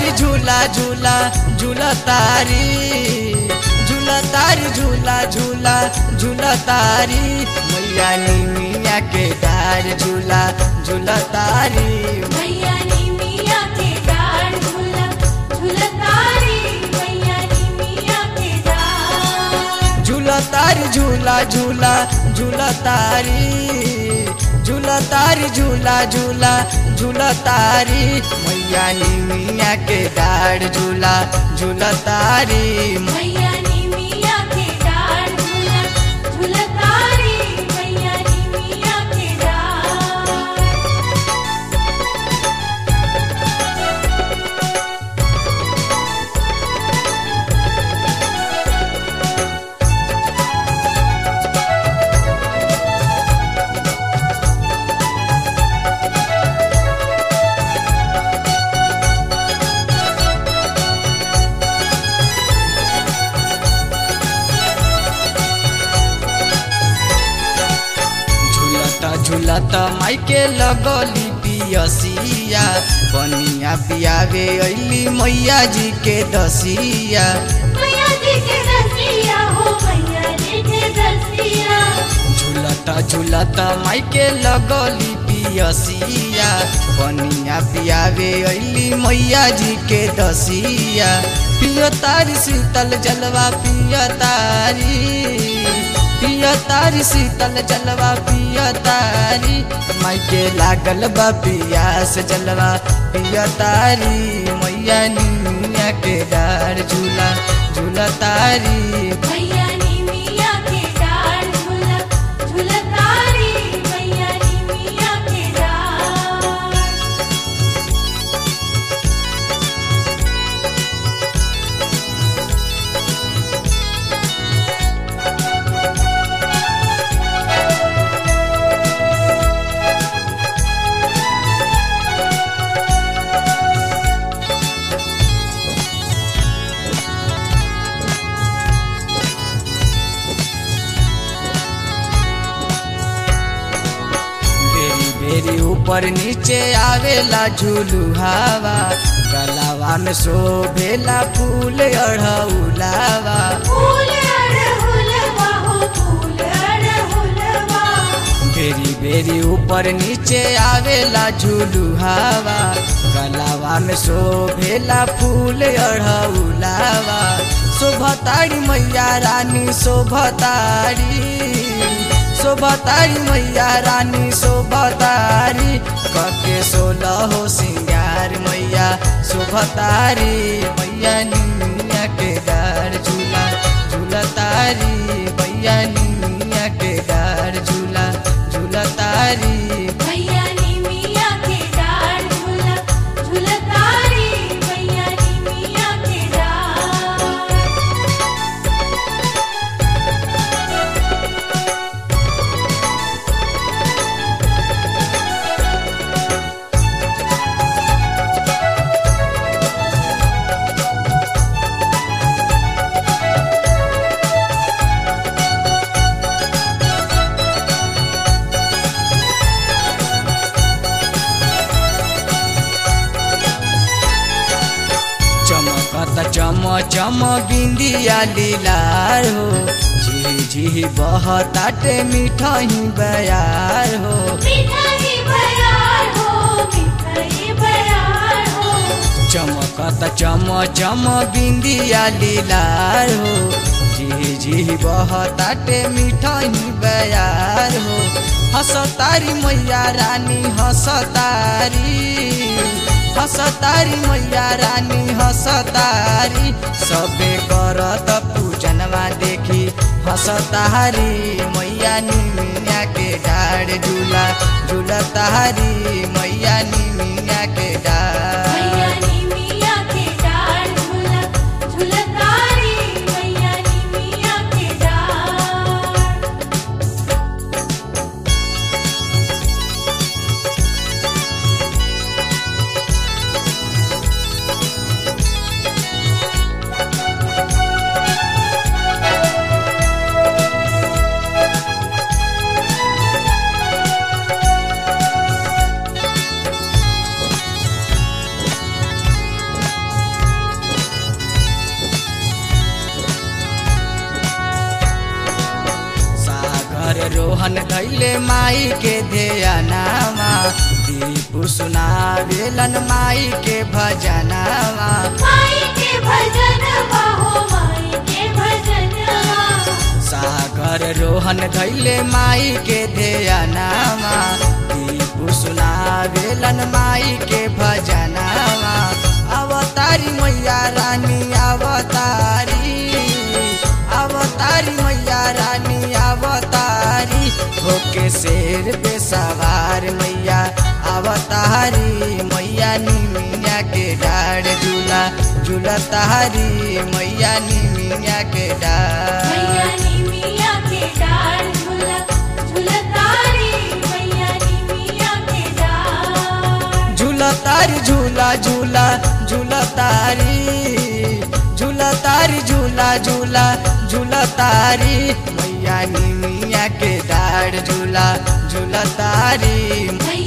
तारी झूला झूला झूला तारी झूला तारी झूला झूला झूला तारी मैया निमिया के डार झूला झूला तारी मैया नी मिया के डाढ़ झूला झूलतारी मैया नी मिया के डाढ़ झूला तारी झूला झूला झूला तारी झूला तारी झूला झूला झूला तारी मैया निमिया के डार झूला झूला तारी मैया नी मिया के डाढ़ झूला झूलतारी मैया नी मिया के डाढ़ झूलता झूलता माइके लगली पियसिया बनिया पियावे अली मैया जी के दसिया मैया जी के दसिया हो मैया जी के दसिया झूलता झूलता माइके लगली पियसिया बनिया पियावे अली मैया जी के दसिया पिय तारी शीतल जलवा पिय तारी पिय तारी शीतल जलवा पिय तारी माइके लागल बा पियास जलवा पिय तारी मैया निमिया के डार झूला झूला तारी मैया नी मिया के डाढ़ झूला झूलतारी मैया नी मिया के डाढ़ बेरी बेरी ऊपर नीचे आवेला झूलू हवा गलावा में शोभेला फूल अढ़ौलावा फूल अड़हुलवा हो फूल अड़हुलवा बेरी बेरी ऊपर नीचे आवेला झूलू हवा गलावा में शोभेला फूल अढ़ौलावा शोभतारी मैया रानी शोभतारी शोभतारी मैया रानी शोभतारी कके सोलह हो सिंगार मैया शोभतारी मैया निमिया के डार झूला झूलतारी मैया निमिया के डार झूला झूलतारी मैया नी मिया के डाढ़ झूला झूलतारी मैया नी मिया के डाढ़ चमकत चम चम बिंदिया लीलार हो झी झी बहताटे मिठही बयार हो मिठाई बयार हो मिठाई बयार हो चमकत चम चम बिंदिया लीलार हो झी झी बहताटे मिठही बयार हो हसतारी मैया रानी हसतारी हसतारी मैया रानी हसतारी सबे करत पूजनवा देखी हसतारी मैया निमिया के डाढ़ झूला झूलतारी मैया निमिया के डाढ़ मैया नी मिया के डाढ़ झूला झूलतारी मैया नी मिया के डाढ़ रोहन धैले माई के ध्यानावा दीपू सुनावेलन माई के भजनावा माई के भजन हो माई के भजन सागर रोहन धैले माई के ध्यानावा दीपू सुनावेलन माई के भजनावा अवतारी मैया रानी अवतारी अवतारी मैया रानी अवतारी होके शेर पे सवार मैया अवतारी मैया निमिया के डाढ़ झूला झूलतारी मैया निमिया के डाढ़ मैया नी मिया के डाल झूला झूलतारी मैया नी मिया के डाल झूलतारी झूला झूला झूलतारी झूलतारी झूला झूला झूलतारी मैया निमिया के डाढ़ झूला झूलतारी मैया